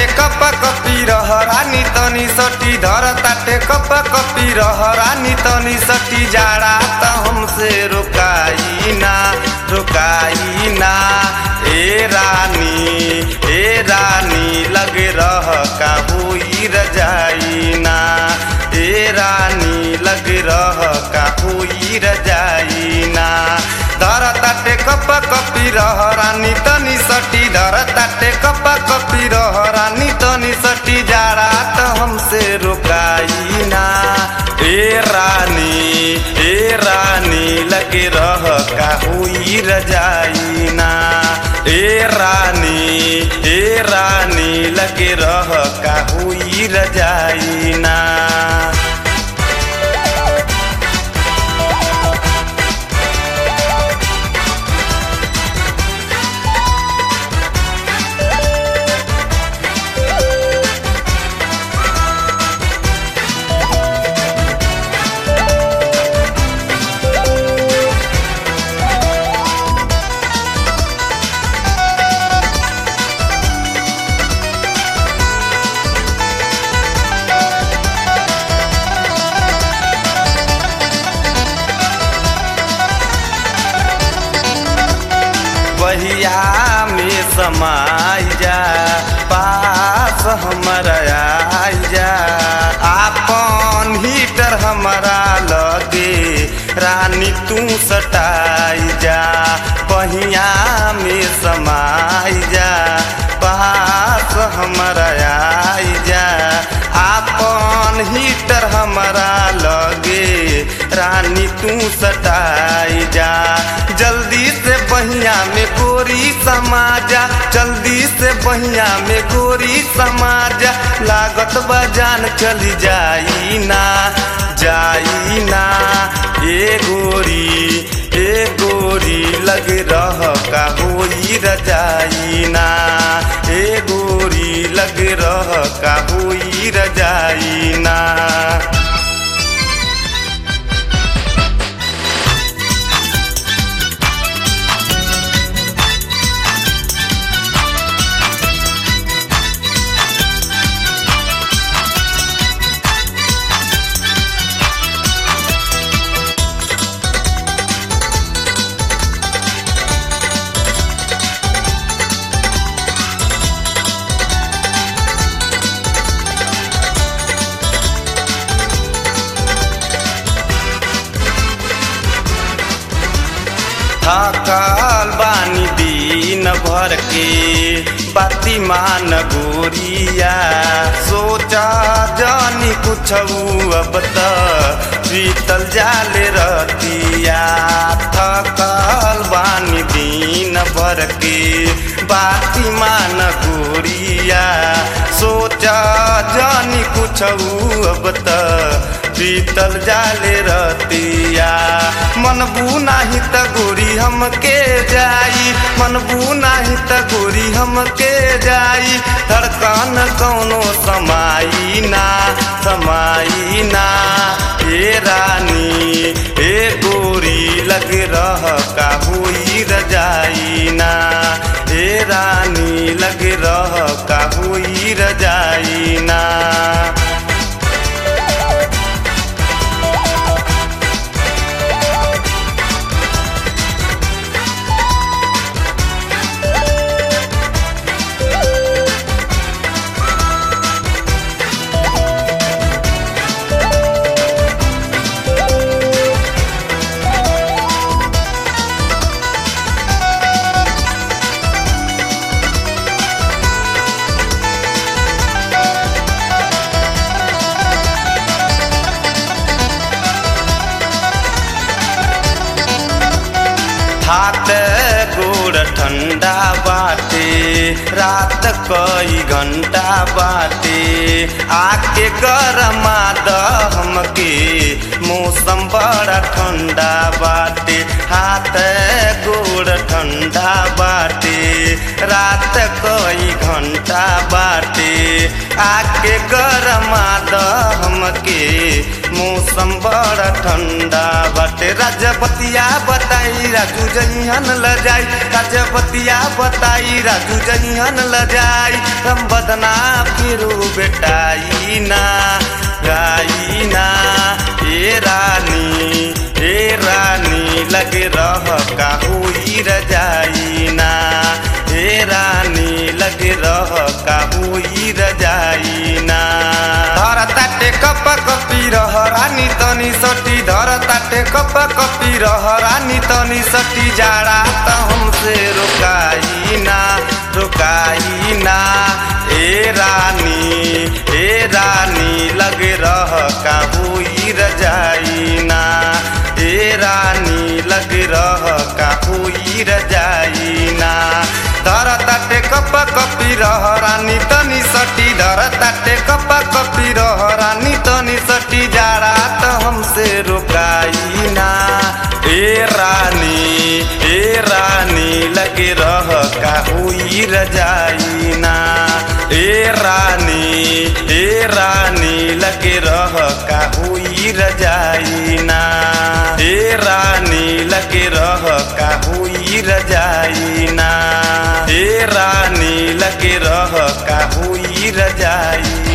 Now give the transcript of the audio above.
cup कपी रह रानी तनी सटी धर ताटे कप कपी रह रानी तनी सटी जाड़ा त हमसे रुकाई ना रुकाई ना ए रानी ए रानी लगे रह का हुई रजाई ना ए रानी लगे रह का हुई रजाई ना धर ताटे कप कपी रह रानी तनी सटी धर ताटे कप कपी रह रानी तनी सटी जाड़ा त हमसे रुकाई ना ए रानी ए रानी लगे रह का हुई रजाई ना ए रानी ए रानी लगे रह का हुई रजाई ना बहिया में समाई जा पास हमारा आई जा आपन हीटर हमारा लगे रानी तू सटाई जा बहिया में समाई जा पास हमारा आई जा आपन हीटर हमारा लगे रानी तू सटाई जा जल्दी से बहिया में गोरी समाजा जल्दी से बहिया में गोरी समाजा लागत बजान चली जाई ना जाई ना ए गोरी ए गोरी लग रह का होई रजाई ना ए गोरी लग रह का होई रजाई ना थकल बानी दिन भर के बाती मान गोरिया सोचा जानी कुछ अब त बीतल जाले रतिया थकल बानी दिन भर के बाती मान गोरिया सोचा जानी कुछ अब त बीतल जाले रतिया मनबू नाही त गोरी हमके जाई मनबू नाही त गोरी हमके जाई धड़कन कौनो समाई ना समाई ना ए रानी ए गोरी लग रह का हुई रजाई ना ए रानी लग रह का हुई रजाई ना हाथ गोड़ ठंडा बाटे रात कई घंटा बाटे आके गरमा द हमके मौसम बड़ा ठंडा बाटे हाथ गोड़ ठंडा बाटे रात कई घंटा बाटे आके गरमा द हमके मौसम बड़ा ठंडा बाटे राजबतिया बताई राजू जइहन ल जाई राजबतिया बताई राजू जइहन ल जाई हम बदना फिरू बेटाई ना गाई ना ए रानी ए रानी लगे रह काहुई रजाई ना ए रानी लगे रह काहुई रजाई ना धर ताटे कप कपी रह रानी तनी सटी धर ताटे कप कपी रह रानी तनी सटी जाड़ा त हमसे रुकाई ना रुकाई ना ए रानी ए रानी लगे रह काहुई रजाई ना ए रानी लगे रह काहुई रजाई ना धर ताटे कप कपी रह रानी तनी सटी धर ताटे कप कपी रह रानी तनी सटी जाड़ा त हमसे रुकाई ना ए रानी ए रानी लगे रह काहुई रजाई ना ए रानी ए रानी लगे रह काहुई रजाई ना ए रानी लगे रह काहुई रजाई ना ए रानी लगे रह काहुई रजाई